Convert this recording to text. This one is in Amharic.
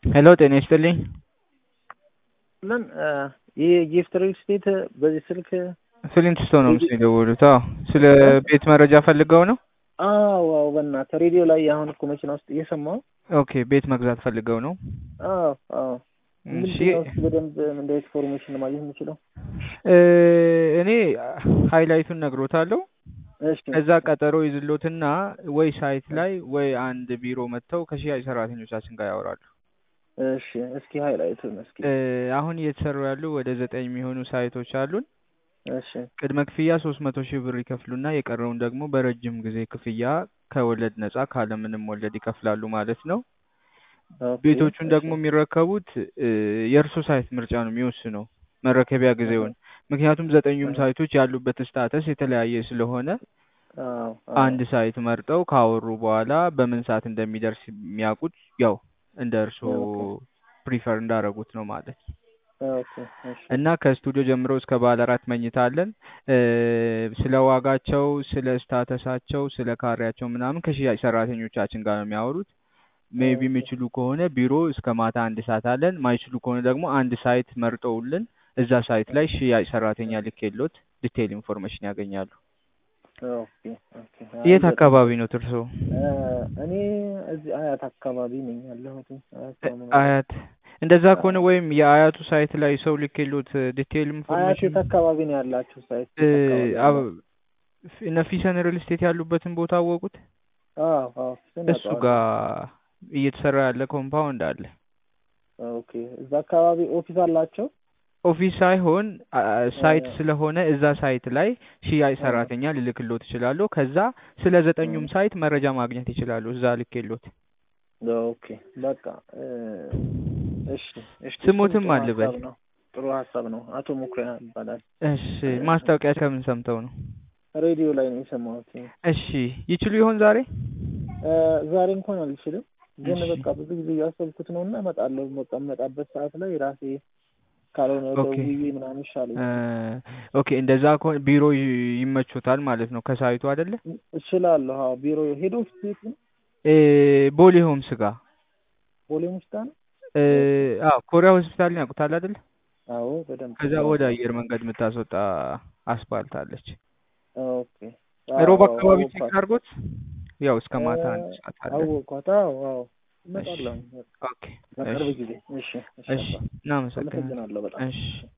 ሄሎ ጤና ይስጥልኝ። ምን ይህ ጊፍት ሪል ስቴት በዚህ ስልክ ፍሊንት ስቶን ነው ምስል የደወሉት? አዎ ስለ ቤት መረጃ ፈልገው ነው? አዎ አዎ፣ በእናትህ ሬዲዮ ላይ አሁን እኮ መኪና ውስጥ እየሰማሁ ኦኬ ቤት መግዛት ፈልገው ነው? አዎ አዎ። እሺ ምንድን ነው እስኪ በደንብ እንደ ኢንፎርሜሽን ማግኘት የምችለው? እ እኔ ሃይላይቱን ነግሮታለሁ። እሺ ከዛ ቀጠሮ ይዝሎትና ወይ ሳይት ላይ ወይ አንድ ቢሮ መጥተው ከሽያጭ ሰራተኞቻችን ጋር ያወራሉ። እሺ፣ እስኪ ሃይላይቱን እስኪ እ አሁን እየተሰሩ ያሉ ወደ ዘጠኝ የሚሆኑ ሳይቶች አሉን። እሺ ቅድመ ክፍያ ሶስት መቶ ሺህ ብር ይከፍሉና የቀረውን ደግሞ በረጅም ጊዜ ክፍያ ከወለድ ነጻ ካለምንም ወለድ ይከፍላሉ ማለት ነው። ኦኬ፣ ቤቶቹን እሺ፣ ደግሞ የሚረከቡት እ የእርሶ ሳይት ምርጫ ነው የሚወስነው መረከቢያ ጊዜውን። ምክንያቱም ዘጠኙም አሃ፣ ሳይቶች ያሉበት ስታተስ የተለያየ ስለሆነ አዎ አንድ አዎ፣ ሳይት መርጠው ካወሩ በኋላ በምን ሰዓት እንደሚደርስ የሚያውቁት ያው እንደ እርሶ ኦኬ ፕሪፈር እንዳረጉት ነው ማለት ነው። ኦኬ፣ እሺ እና ከስቱዲዮ ጀምሮ እስከ ባለ አራት መኝታ አለን። እ ስለ ዋጋቸው፣ ስለ ስታተሳቸው፣ ስለ ካሬያቸው ምናምን ከሽያጭ ሰራተኞቻችን ጋር ነው የሚያወሩት። ሜቢ ኦኬ የሚችሉ ከሆነ ቢሮ እስከ ማታ አንድ ሰዓት አለን። ማይችሉ ከሆነ ደግሞ አንድ ሳይት መርጠውልን እዛ ሳይት ላይ ሽያጭ ሰራተኛ ልኬሎት ዲቴይል ኢንፎርሜሽን ያገኛሉ። ኦኬ ኦኬ። አይ የት በጣም አካባቢ ነው እርሶ? እ እኔ እዚህ አያት አካባቢ ነኝ ያለሁት። አያት እ ነው የምኖረው። አያት እንደዛ አዎ ከሆነ ወይም የአያቱ ሳይት ላይ ሰው ልኬሎት ዲቴይል አያት ኢንፎርሜሽን የት አካባቢ ነው ያላችሁ? ሳይት እ የት አካባቢ ነው? አብ- እነ ፊሰን ሪል ስቴት ያሉበትን ቦታ አወቁት? አዎ አዎ፣ እሱን እሱ አውቀዋለሁ። ጋር እየተሰራ ያለ ኮምፓውንድ አለ። ኦኬ እዛ አካባቢ ኦፊስ አላቸው? ኦፊስ ሳይሆን አ- እ ሳይት ስለሆነ እዛ ሳይት ላይ ሽያጭ እ ሰራተኛ ልልክሎት ይችላሉ። ከዛ ስለ እ ዘጠኙም ሳይት መረጃ ማግኘት ይችላሉ። እዛ ልኬሎት። ኦኬ በቃ እ እሺ እሺ፣ እሱም ስሙትም ጥሩ አልበል። ሀሳብ ነው። ጥሩ ሀሳብ ነው። አቶ ሙኩሪያ ይባላል። እሺ እ ማስታወቂያ ከምን ሰምተው ነው? ሬዲዮ ላይ ነው የሰማሁት። እሺ ይችሉ ይሆን ዛሬ? እ ዛሬ እንኳን አልችልም፣ ግን እሺ በቃ ብዙ ጊዜ እያሰብኩት ነው እና እመጣለሁ። በቃ የምመጣበት ሰዓት ላይ ራሴ ካልሆነ ኦኬ ደውዬ ምናምን እ ይሻለኛል። ኦኬ እንደዛ ከሆነ ቢሮ ይ- ይመቾታል ማለት ነው ከሳይቱ አይደለ? እችላለሁ። አዎ ቢሮ ሄዶ ኦፊስ ቤት ነው እ ቦሌ ሆምስ ጋር ቦሌ ሙስታ ነው። እ ኦኬ አዎ ኮሪያ ሆስፒታልን ያውቁታል አይደለ? አዎ በደንብ ከዛ ወደ አውቀዋለሁ። አየር መንገድ የምታስወጣ አስፋልት አለች። ኦኬ አዎ ሮብ አዎ አካባቢ ቼክ አወኳት አድርጎት። ያው እስከ እ ማታ አንድ ሰዓት አለ። አወኳት። አዎ አዎ እሺ እመጣለሁ ኦኬ በቅርብ እሺ ጊዜ። እሺ እሺ እሺ አባ እናመሰግናለን። አመሰግናለሁ በጣም። እሺ እሺ